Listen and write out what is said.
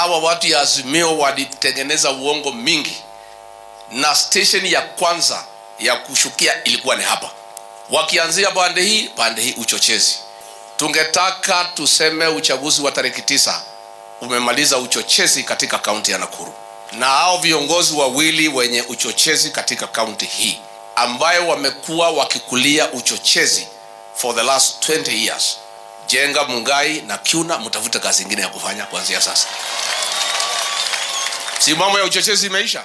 hawa watu ya Azimio walitengeneza uongo mingi, na station ya kwanza ya kushukia ilikuwa ni hapa, wakianzia pande hii pande hii, uchochezi. Tungetaka tuseme uchaguzi wa tarehe tisa umemaliza uchochezi katika kaunti ya Nakuru, na hao viongozi wawili wenye uchochezi katika kaunti hii ambayo wamekuwa wakikulia uchochezi for the last 20 years, Jenga, Mungai na Kiuna, mtafute kazi ingine ya kufanya kuanzia sasa. Si mambo ya uchochezi imeisha?